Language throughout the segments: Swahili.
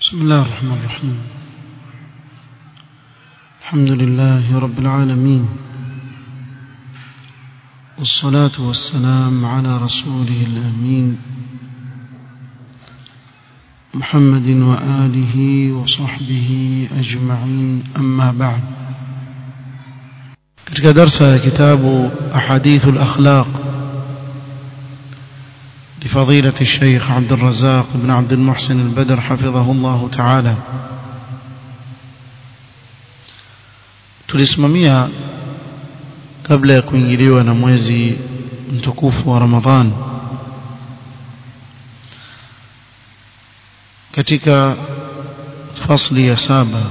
بسم الله الرحمن الرحيم الحمد لله رب العالمين والصلاة والسلام على رسوله الأمين محمد وآله وصحبه أجمعين أما بعد katika darsa ya kitabu ahadithu al-akhlaq لفضيلة الشيخ عبد الرزاق بن عبد المحسن البدر حفظه الله تعالى tulisimamia kabla ya kuingiliwa na mwezi mtukufu wa Ramadhan katika fasli ya saba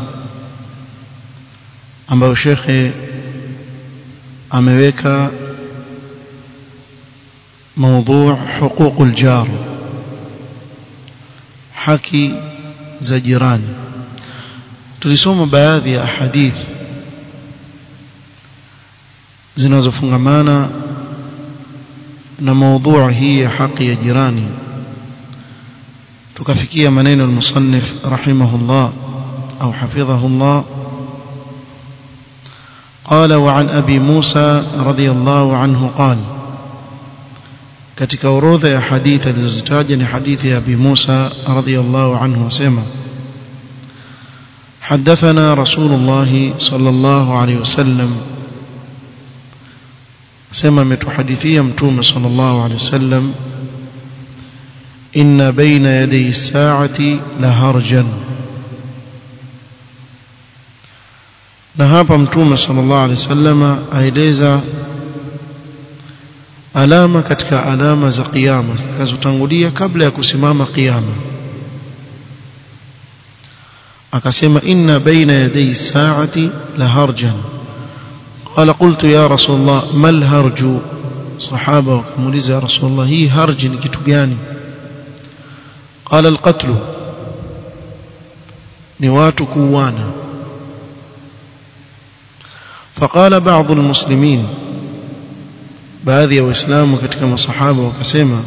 ambayo shekhe ameweka موضوع حقوق الجار haki za jirani tulisoma baadhi ya ahadith zinazofungamana na موضوع hii ya haki ya jirani tukafikia maneno المصنف رحمه الله أو حفظه الله قال وعن أبي موسى رضي الله عنه قال katika orodha ya hadithi alizozitaja ni hadithi ya Abi Musa radhiyallahu anhu wasema حدثنا رسول الله صلى الله عليه وسلم سمع متحدثيا متوم صلى الله عليه وسلم إن بين يدي الساعة لهرجا na hapa mtume sallallahu alaihi wasallam aeleza alama katika alama za kiyama zitakazotangulia kabla ya kusimama kiyama akasema inna baina yaday saati la harjan qala qultu ya rasul allah mal harju sahaba wakamuuliza ya rasul allah hii harji ni kitu gani qala alqatl ni watu kuuana فقال بعض المسلمين baadhi ya waislamu katika masahaba wakasema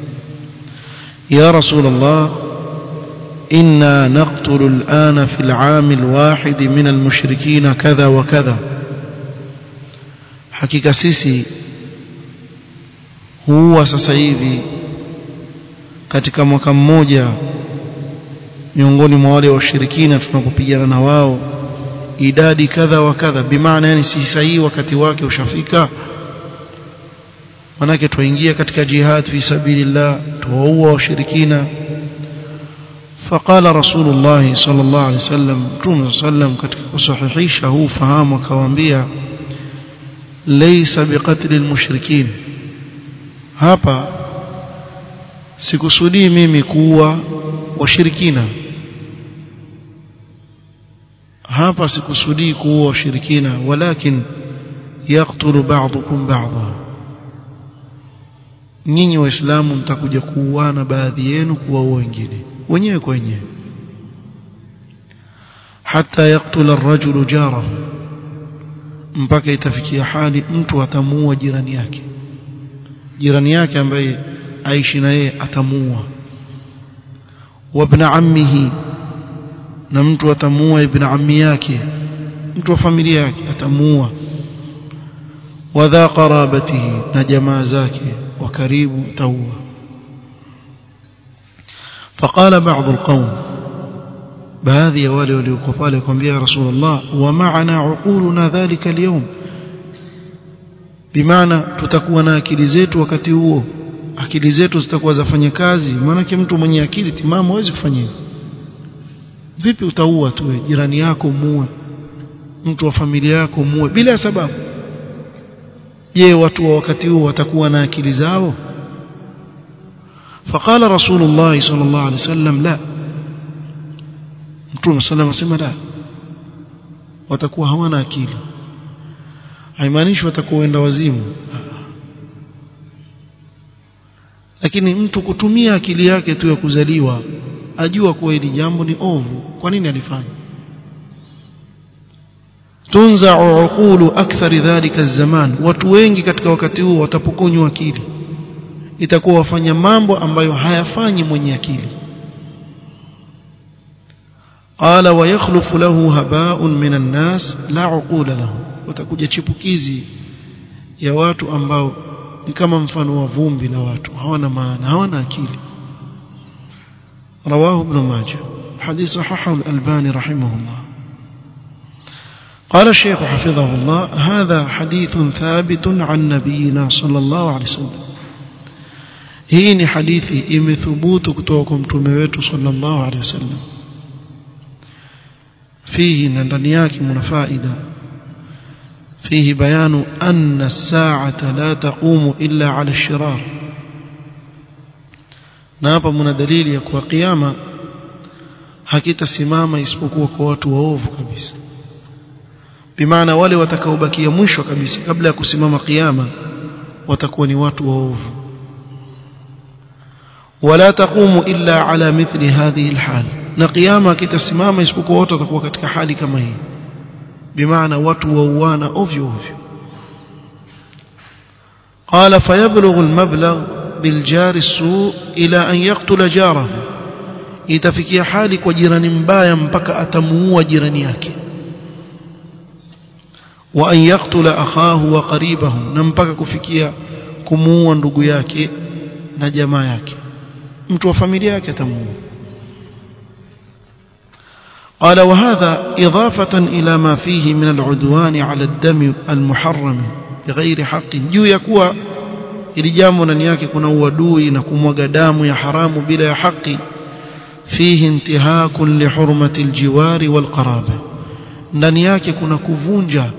ya rasulullah inna naqtulu al'ana fi al'am alwahid min almushrikin kadha wa kadha hakika sisi huwa sasa hivi katika mwaka mmoja miongoni mwa wale washirikina tunapopigana na wao idadi kadha wa kadha bimaana yani si sahihi wakati wake ushafika manake tuingia katika jihad fi sabilillah tuwaua washirikina فقال رسول الله صلى الله عليه وسلم متوم صلى الله عليه وسلم katika kusahihisha huu fahamu akawaambia laysa biqatl almushrikin hapa sikusudii mimi kuua washirikina hapa sikusudii kuua washirikina walakin yaqtulu ba'dukum ba'dha nyinyi waislamu mtakuja kuuana baadhi yenu kuwaua wengine wenyewe kwa wenyewe hata yaktula ar-rajulu jarahu mpaka itafikia hali mtu atamuua jirani yake jirani yake ambaye aishi na yeye atamuua wabna ammihi na mtu atamuua ibn ammi yake mtu wa familia yake atamuua wadha qarabatihi na jamaa zake وكريب توا فقال بعض القوم بهذه wale waliokuwa pale kwambia ya rasulullah wa ma'ana uquluna dhalika al-yawm bimaana tutakuwa na akili zetu wakati huo akili zetu zitakuwa zafanya kazi maana mtu mwenye akili timamu hawezi kufanya vipi utaua tu jirani yako muue mtu wa familia yako muue bila sababu je watu wa wakati huo watakuwa na akili zao فقال رسول الله صلى الله عليه وسلم لا mtume sallallahu alayhi wasallam la watakuwa hawana akili haimaanishi watakuwa wenda wazimu lakini mtu kutumia akili yake tu ya kuzaliwa ajua kuwa hili jambo ni ovu kwa nini alifanya tunza'u uqulu akthari dhalika zaman watu wengi katika wakati huo watapokonywa akili itakuwa wafanya mambo ambayo hayafanyi mwenye akili قال ويخلف له هباء من الناس لا عقول له watakuja chipukizi ya watu ambao ni kama mfano wa vumbi la watu hawana maana hawana akili رواه ابن ماجه حديث صححه الألباني رحمه الله قال الشيخ حفظه الله هذا حديث ثابت عن نبينا صلى الله عليه وسلم hii ni hadithi imethubutu kutoka kwa mtume wetu sallallahu alaihi wasallam fihi na ndani yake mna faida fihi bayanu anna as-sa'ata la taqumu illa 'ala ash-shirar na hapa mna dalili ya kuwa kiyama hakitasimama isipokuwa kwa watu waovu kabisa bimaana wale watakaobakia mwisho kabisa kabla ya kusimama kiyama watakuwa ni watu waovu ولا تقوم إلا على مثل هذه الحال na kiyama kitasimama isipokuwa watu watakuwa katika hali kama hii bimaana watu wauana ovyo ovyo قال فيبلغ المبلغ بالجار السوء إلى أن يقتل جاره itafikia hali kwa jirani mbaya mpaka atamuua jirani yake wa an yaqtula akhahu wa qaribahu na mpaka kufikia kumuua ndugu yake na jamaa yake mtu wa familia yake atamuua قال وهذا إضافة إلى ما فيه من العدوان على الدم المحرم بغير حق juu ya kuwa ili jambo ndani yake kuna uadui na kumwaga damu ya haramu bila ya haki فيه انتهاك لحرمة الجوار والقرابة ndani yake kuna kuvunja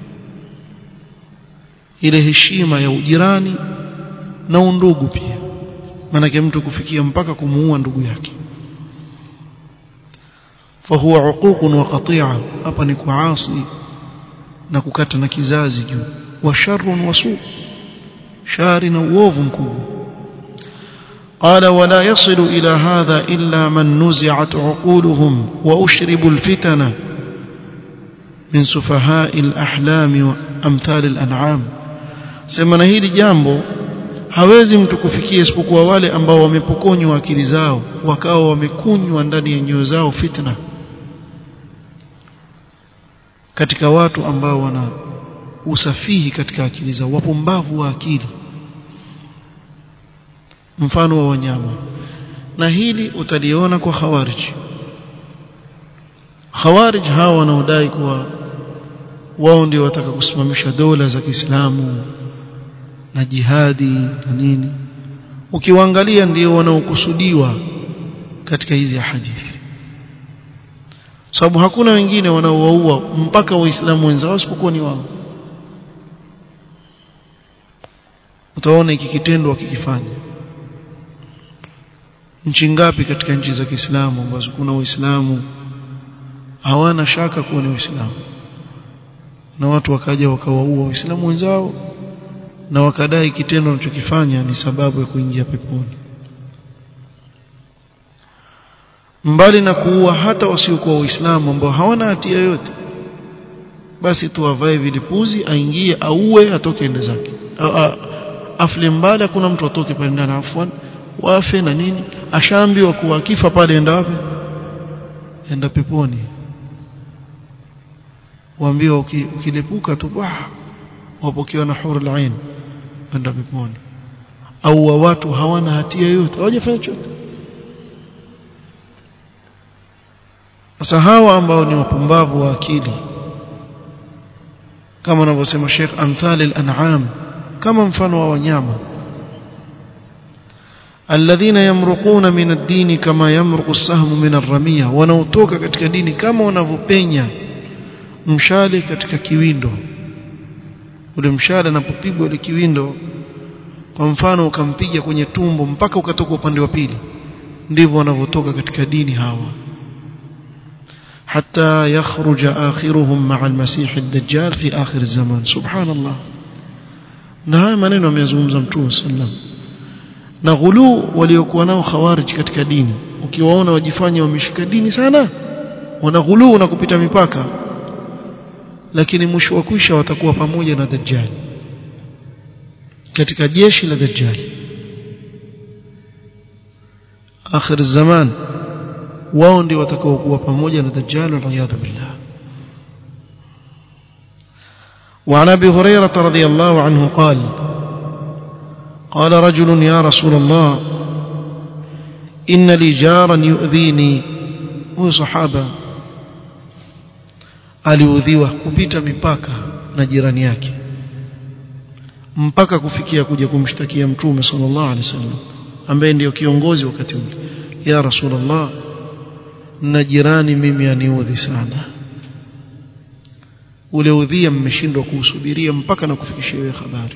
ile heshima ya ujirani na undugu pia manake mtu kufikia mpaka kumuua ndugu yake fahuwa uququn wa qati'a hapa ni kuasi na kukata na kizazi juu wa sharrun wa su shari na uovu mkubwa قال ولا يصل إلى هذا إلا من نزعت عقولهم وأشربوا الفتن من سفهاء الأحلام وأمثال الأنعام سمنا hili jambo hawezi mtu kufikia isipokuwa wale ambao wamepokonywa akili zao wakawa wamekunywa ndani ya nyoyo zao fitna katika watu ambao wana usafihi katika akili zao wapumbavu wa akili mfano wa wanyama na hili utaliona kwa khawarij khawarij hawa wanaodai kuwa wao ndio wataka kusimamisha dola za Kiislamu na jihadi na nini ukiwaangalia ndio wanaokusudiwa katika hizi hadithi sababu hakuna wengine wanaowaua mpaka waislamu wenzao isipokuwa ni wao utaona iki kitendo wakikifanya nchi ngapi katika nchi za Kiislamu ambazo kuna waislamu hawana shaka kuwa ni waislamu na watu wakaja wakawaua waislamu wenzao na wakadai kitendo wanachokifanya ni sababu ya kuingia peponi mbali na kuua hata wasiokuwa waislamu ambao hawana hatia yote basi tu avae vilipuzi aingie auwe atoke ende zake afle mbali hakuna mtu atoke pale ndani afwan wafe na nini ashaambiwa kuwa akifa pale enda wapi enda peponi waambiwa ukilepuka tu wah wapokewa na hurul ain enda peponi au wa watu hawana hatia yote hawajafanya chochote sasa hawa ambao ni wapumbavu wa akili kama anavyosema Sheikh amthal al-an'am kama mfano wa wanyama alladhina yamruquna min ad-din kama yamruqu as-sahmu min ar-ramiya wanaotoka katika dini kama wanavyopenya mshale katika kiwindo ule mshale unapopigwa ile kiwindo kwa mfano ukampiga kwenye tumbo mpaka ukatoka upande wa pili ndivyo wanavyotoka katika dini hawa حتى يخرج آخرهم مع المسيح الدجال في آخر الزمان سبحان الله na haya maneno ameyazungumza mtume sallam na ghulu waliokuwa nao khawarij katika dini ukiwaona wajifanya wameshika dini sana wana ghulu na kupita mipaka lakini mwisho wa kwisha watakuwa pamoja na dajjal katika jeshi la dajjal akhir zaman wao ndio watakaokuwa pamoja na dajjal waliyadhu billah وعن ابي هريره رضي الله عنه قال قال رجل يا رسول الله ان لي جارا يؤذيني وصحابه aliudhiwa kupita mipaka na jirani yake mpaka kufikia kuja kumshtakia mtume sallallahu alaihi wasallam ambaye ndiyo kiongozi wakati ule ya rasulullah na jirani mimi aniudhi sana ule udhia mmeshindwa kuusubiria mpaka na kufikishia wewe habari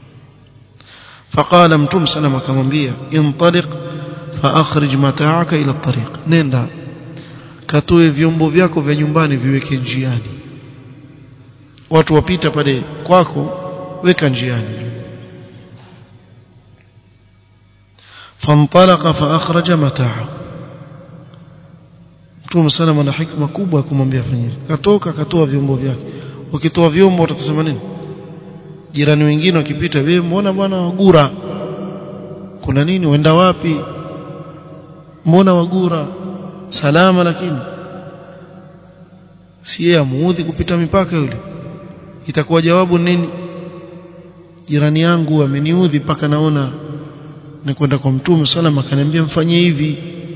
فقال متوم سلام akamwambia intaliq فاخرج متاعك الى الطريق nenda katoe vyombo vyako vya nyumbani viweke njiani watu wapita pale kwako weka njiani فانطلق فاخرج متاعه Mtume sana ana hikma kubwa ya kumwambia fanya hivyo. Katoka katoa vyombo vyake. Ukitoa vyombo utasema nini? Jirani wengine wakipita, wewe mbona bwana wagura? Kuna nini? Wenda wapi? Mbona wagura? Salama lakini. Si yeye amuudhi kupita mipaka yule. Itakuwa jawabu nini? Jirani yangu ameniudhi mpaka naona nikwenda kwa Mtume salama akaniambia mfanye hivi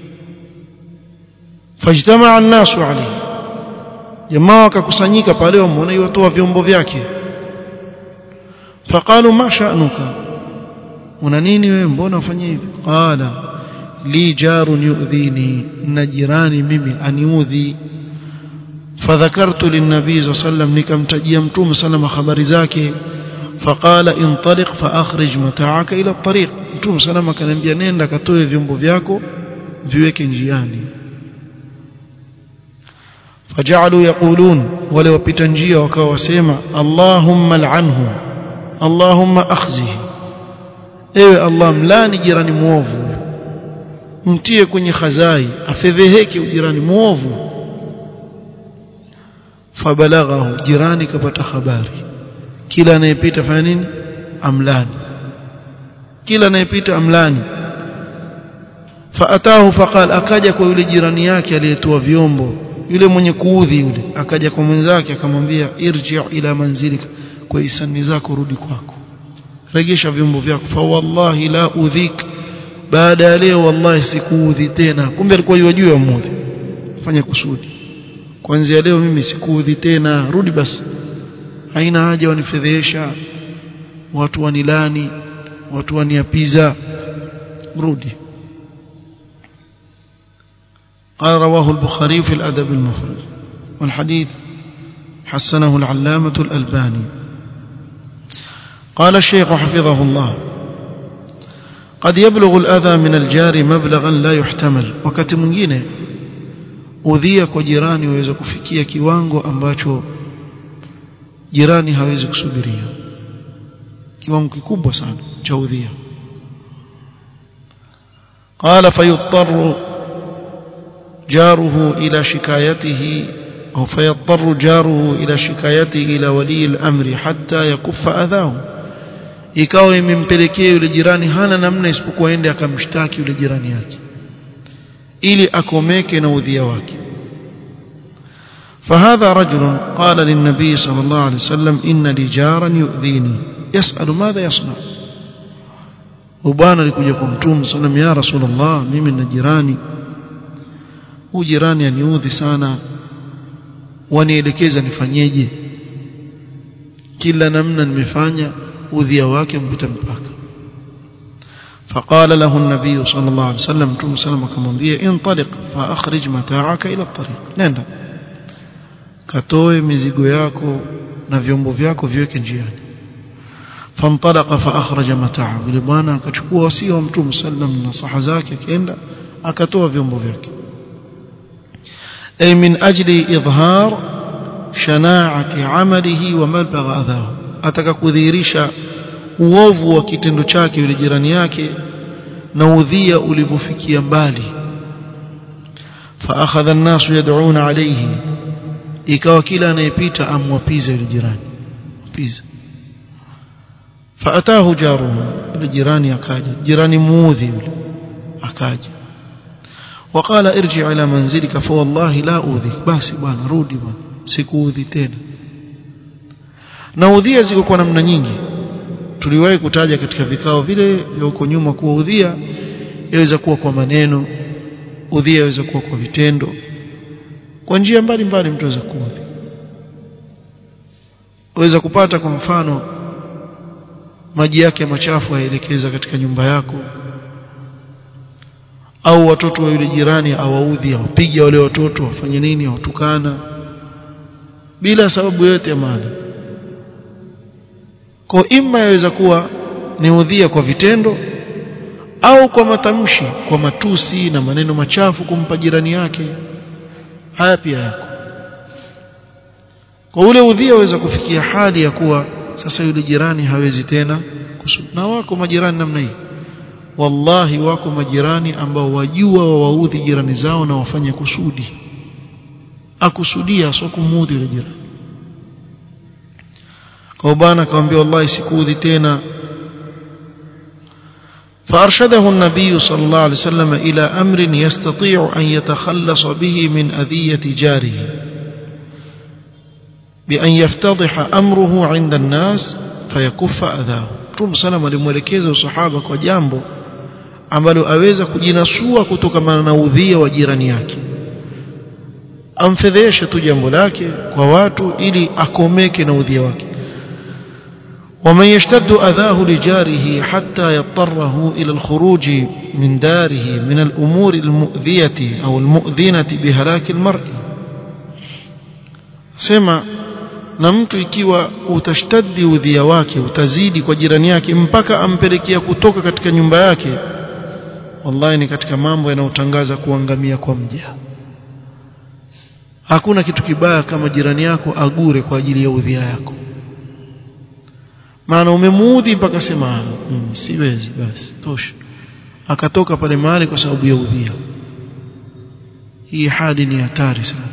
fajtamaa an-nasu alayhi jamaa wakakusanyika pale wamuona yotoa vyombo vyake faqalu ma sha'nuka una nini wewe mbona ufanye hivi qala li jarun yu'dhini na jirani mimi aniudhi fadhakartu linnabii sallallahu alayhi wasallam nikamtajia mtume salama habari zake faqala intaliq fa akhrij mata'aka ila at-tariq mtume salama akaniambia nenda katoe vyombo vyako viweke njiani فجعلوا يقولون ولو بتنجيه وكوا وسيما اللهم لعنه اللهم اخزه ewe Allah mlani jirani muovu mtie kwenye khazai afedheheke ujirani muovu fabalaghahu jirani kapata habari kila anayepita fanya nini amlani kila anayepita amlani faatahu faqal akaja kwa yule jirani yake aliyetoa vyombo yule mwenye kuudhi yule akaja kwa mwenzake akamwambia irji ila manzilika kwa hisani zako rudi kwako regesha vyombo vyako fa wallahi la udhik baada ya leo wallahi sikuudhi tena kumbe alikuwa yajua yamudhi fanya kusudi kuanzia leo mimi sikuudhi tena rudi basi haina haja wanifedhesha watu wanilani watu waniapiza rudi قال رواه البخاري في الأدب المفرد والحديث حسنه العلامة الألباني قال الشيخ حفظه الله قد يبلغ الأذى من الجار مبلغا لا يحتمل wakati mwingine udhia kwa jirani waweza kufikia kiwango ambacho jirani hawezi kusubiria kiwango kikubwa sana cha udhia قال فيضطر جاره إلى شكايته أو فيضطر جاره إلى شكايته إلى ولي الأمر حتى يكف أذاه ikawa imempelekea yule jirani hana namna isipokuwa ende akamshtaki yule jirani yake ili akomeke na udhia wake فهذا رجل قال للنبي صلى الله عليه وسلم إن لي جارا يؤذيني يسأل ماذا يصنع وبانا لكجا كنتم صلى الله عليه وسلم يا رسول الله مimi na jirani huyu jirani aniudhi sana wanielekeza nifanyeje kila namna nimefanya udhia wake mpita mpaka فقال له النبي صلى الله عليه وسلم تم سلم akamwambia انطلق فاخرج متاعك الى الطريق nenda katoe mizigo yako na vyombo vyako viweke njiani فانطلق فاخرج متاعه yule bwana akachukua wasia wa mtume sallam na saha zake akaenda akatoa vyombo vyake أي من أجل إظهار شناعة عمله ومبلغ أذاه ataka kudhihirisha uovu wa kitendo chake yule jirani yake na udhia ulivyofikia mbali فأخذ الناس يدعون عليه ikawa kila anayepita amwapiza yule jirani piza فأتاه جاره yule jirani akaja jirani muudhi yule akaja وقال ارجع الى منزلك فوالله لا اؤذيك basi bwana rudi bwana sikuudhi tena na udhia ziko kwa namna nyingi tuliwahi kutaja katika vikao vile vya huko nyuma kuwa udhia yaweza kuwa kwa maneno udhia yaweza kuwa kwa vitendo kwa njia mbalimbali mtu aweza kuudhi waweza kupata kwa mfano maji yake machafu yaelekeza katika nyumba yako au watoto wa yule jirani awaudhi awapiga wale watoto wafanye nini awatukana bila sababu yote ya maana kwa imma yaweza kuwa ni udhia kwa vitendo au kwa matamshi kwa matusi na maneno machafu kumpa jirani yake haya pia yako kwa ule udhia waweza kufikia hali ya kuwa sasa yule jirani hawezi tena kusudi na wako majirani namna hii wallahi wako majirani ambao wajua wawaudhi jirani zao na wafanye kusudi akusudia sio kumuudhi yule jirani kwa bwana akamwambia wallahi sikuudhi tena فأرشده النبي صلى الله عليه وسلم إلى أمر يستطيع أن يتخلص به من أذية جاره بأن يفتضح أمره عند الناس فيكف أذاه Mtume sana alimwelekeza usahaba kwa jambo ambalo aweza kujinasua kutokana na udhia wa jirani yake amfedheshe tu jambo lake kwa watu ili akomeke na udhia wake ومن يشتد أذاه لجاره حتى يضطره إلى الخروج من داره من الأمور المؤذية أو المؤذنة بهلاك المرء سمع na mtu ikiwa utashtadi udhia wake utazidi kwa jirani yake mpaka ampelekea kutoka katika nyumba yake wallahi ni katika mambo yanayotangaza kuangamia kwa mja hakuna kitu kibaya kama jirani yako agure kwa ajili ya udhia yako maana umemuudhi mpaka sema mm, siwezi basi tosha akatoka pale mahali kwa sababu ya udhia hii hali ni hatari sana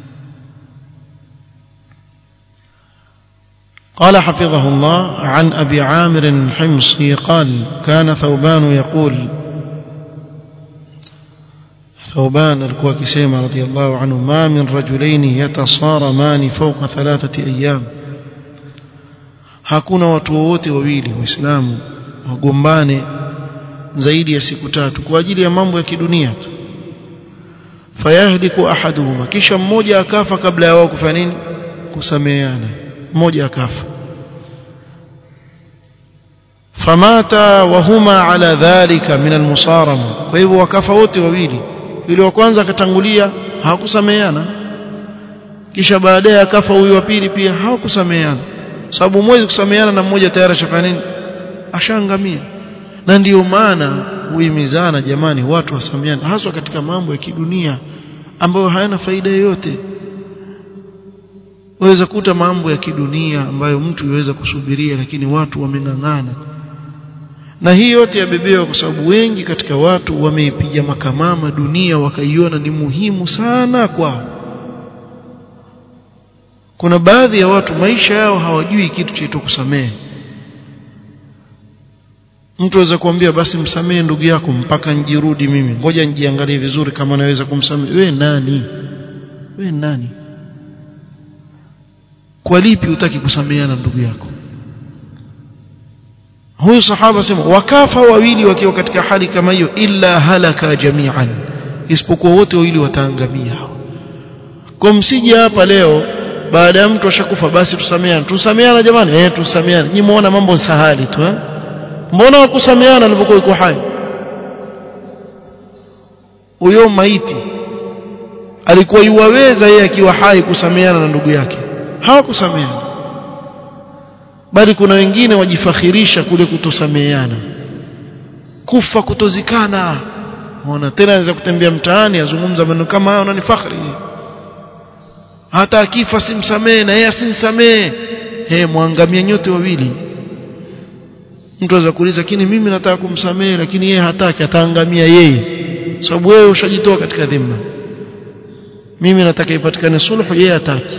قال حفظه الله عن أبي عامر الحمصي قال كان ثوبان يقول ثوبان الكوى كسيمة رضي الله عنه ما من رجلين يتصارمان فوق ثلاثة أيام hakuna watu wowote wawili waislamu wagombane zaidi ya siku tatu kwa ajili ya mambo ya kidunia tu fayahliku ahaduhuma kisha mmoja akafa kabla ya wao kufanya nini kusameheana mmoja akafa famata wahuma ala dhalika min almusarama kwa hivyo wakafa wote wawili yule wa kwanza akatangulia hawakusameheana kisha baadaye akafa huyu wa pili pia hawakusameheana sababu mwezi kusameheana na mmoja tayari ashafanya nini ashaangamia na ndiyo maana huimizana jamani watu wasameheane haswa katika mambo ya kidunia ambayo hayana faida yoyote waweza kuta mambo ya kidunia ambayo mtu yuweza kusubiria lakini watu wameng'ang'ana na hii yote yabebewa kwa sababu wengi katika watu wameipiga makamama dunia wakaiona ni muhimu sana kwao kuna baadhi ya watu maisha yao hawajui kitu chaitwa kusamehe mtu aweza kuambia basi msamehe ndugu yako mpaka njirudi mimi ngoja njiangalie vizuri kama naweza kumsamehe we nani we nani kwa lipi utaki kusameheana ndugu yako huyu sahaba sema wakafa wawili wakiwa katika hali kama hiyo illa halaka jami'an isipokuwa wote wawili wataangamia kwa msije hapa leo baada ya mtu ashakufa basi tusameheane tusameheana jamani eh tusameheane nyinyi muona mambo sahali tu eh mbona wakusameheana alipokuwa yuko hai huyo maiti alikuwa yuwaweza yeye akiwa hai kusameheana na ndugu yake hawakusameheana bali kuna wengine wajifakhirisha kule kutosameheana kufa kutozikana ona tena anaweza kutembea mtaani azungumza maneno kama hayo ni fakhri hata akifa simsamehe na yeye asimsamehe he mwangamia nyote wawili mtu anaweza kuuliza lakini mimi nataka kumsamehe lakini yeye hataki ataangamia yeye sababu wewe ushajitoa katika dhima mimi nataka ipatikane sulhu yeye hataki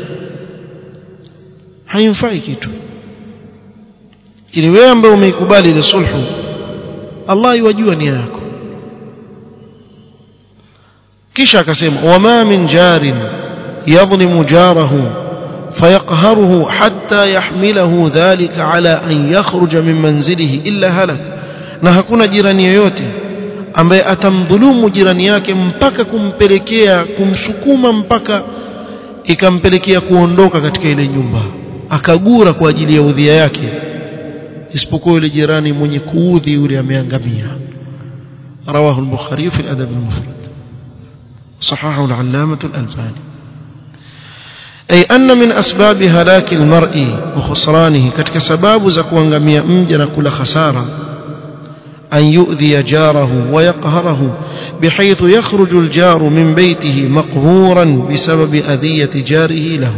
haimfai kitu lakini wewe ambaye umeikubali ile sulhu Allah yajua nia yako kisha akasema wama min jarin yadhlimu jarahu فيقهره حتى يحمله ذلك على أن يخرج من منزله إلا هلك na hakuna jirani yoyote ambaye atamdhulumu jirani yake mpaka kumpelekea kumsukuma mpaka ikampelekea kuondoka katika ile nyumba akagura kwa ajili ya udhia yake isipokuwa yule jirani mwenye kuudhi yule ameangamia رواه البخاري في الأدب المفرد صححه العلامة الألباني أي أن من أسباب هلاك المرء وخسرانه كتك سباب زكوانغمية مجن كل خسارة أن يؤذي جاره ويقهره بحيث يخرج الجار من بيته مقهورا بسبب أذية جاره له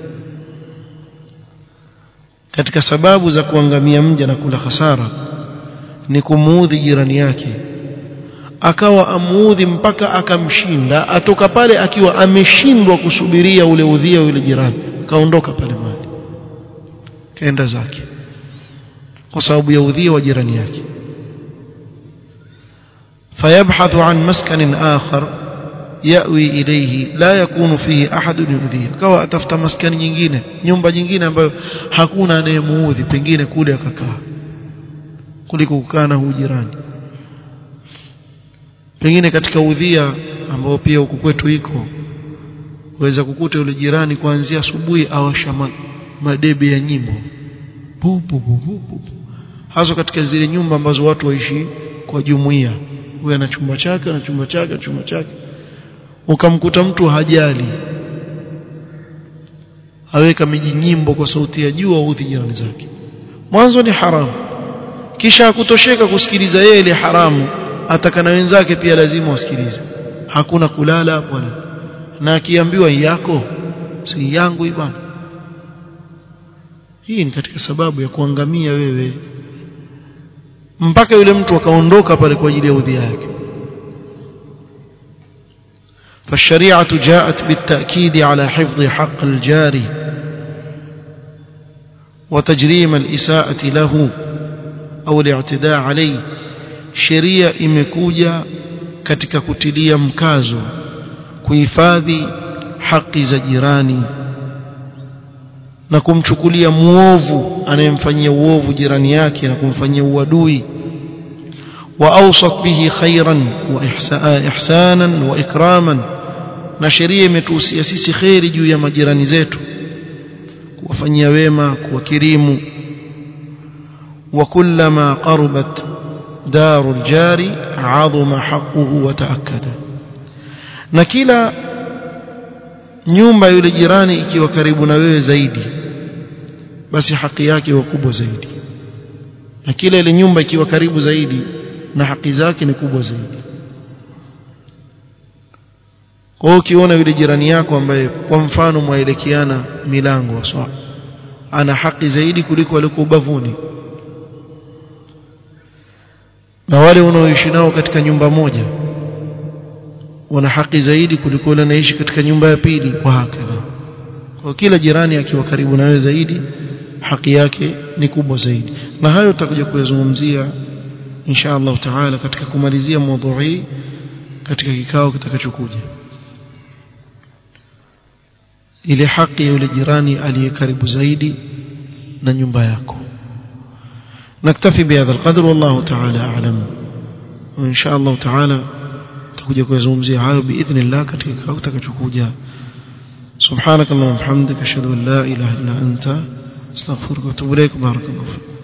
katika sababu za kuangamia mja na kula hasara ni kumuudhi jirani yake akawa amuudhi mpaka akamshinda atoka pale akiwa ameshindwa kusubiria ule udhia ule jirani kaondoka pale mahali kaenda zake kwa sababu ya udhia wa jirani yake فيبحث عن مسكن آخر يأوي إليه لا يكون فيه أحد يؤذيه كوا أتفت مسكن nyingine nyumba nyingine ambayo hakuna anayemuudhi pengine kule akakaa kuliko kukaa na jirani pengine katika udhia ambao pia huku kwetu iko waweza kukuta yule jirani kuanzia asubuhi awasha madebe ya nyimbo bu, bu, bu, bu, bu. hasa katika zile nyumba ambazo watu waishi kwa jumuiya huyo ana chumba chake ana chumba chake chumba chake ukamkuta mtu hajali aweka miji nyimbo kwa sauti ya juu audhi jirani zake mwanzo ni haramu kisha hakutosheka kusikiliza yeye ile haramu ataka na wenzake pia lazima wasikilize hakuna kulala bwana na akiambiwa yako si yangu bwana hii ni katika sababu ya kuangamia wewe mpaka yule mtu akaondoka pale kwa ajili ya udhi yake فالشريعة جاءت بالتأكيد على حفظ حق الجار وتجريم الإساءة له أو الاعتداء عليه sheria imekuja katika kutilia mkazo kuhifadhi haki za jirani na kumchukulia muovu anayemfanyia uovu jirani yake na kumfanyia uadui wa awsat bihi khairan wa ihsanan wa ikraman na sheria imetuhusia sisi khairi juu ya majirani zetu kuwafanyia wema kuwakirimu wa kullama qarabat دار الجار عظم حقه وتأكد na kila nyumba yule jirani ikiwa karibu na wewe zaidi basi haki yake huwa kubwa zaidi na kila ile nyumba ikiwa karibu zaidi na haki zake ni kubwa zaidi kwa hiyo ukiona yule jirani yako ambaye kwa mfano mwaelekeana milango waswa ana haki zaidi kuliko aliko ubavuni na wale unaoishi nao katika nyumba moja wana haki zaidi kuliko wale wanaishi katika nyumba ya pili kwa hakika kwa kila jirani akiwa karibu na wewe zaidi haki yake ni kubwa zaidi na hayo tutakuja kuyazungumzia insha Allah taala katika kumalizia mada katika kikao kitakachokuja ile haki ya yule jirani aliye karibu zaidi na nyumba yako نكتفي بهذا القدر والله تعالى أعلم وإن شاء الله تعالى تكوجا كوزومزي hayo بإذن الله katika kikao kitakachokuja سبحانك اللهم وبحمدك أشهد أن لا إله إلا أنت استغفرك وأتوب إليك بارك الله فيك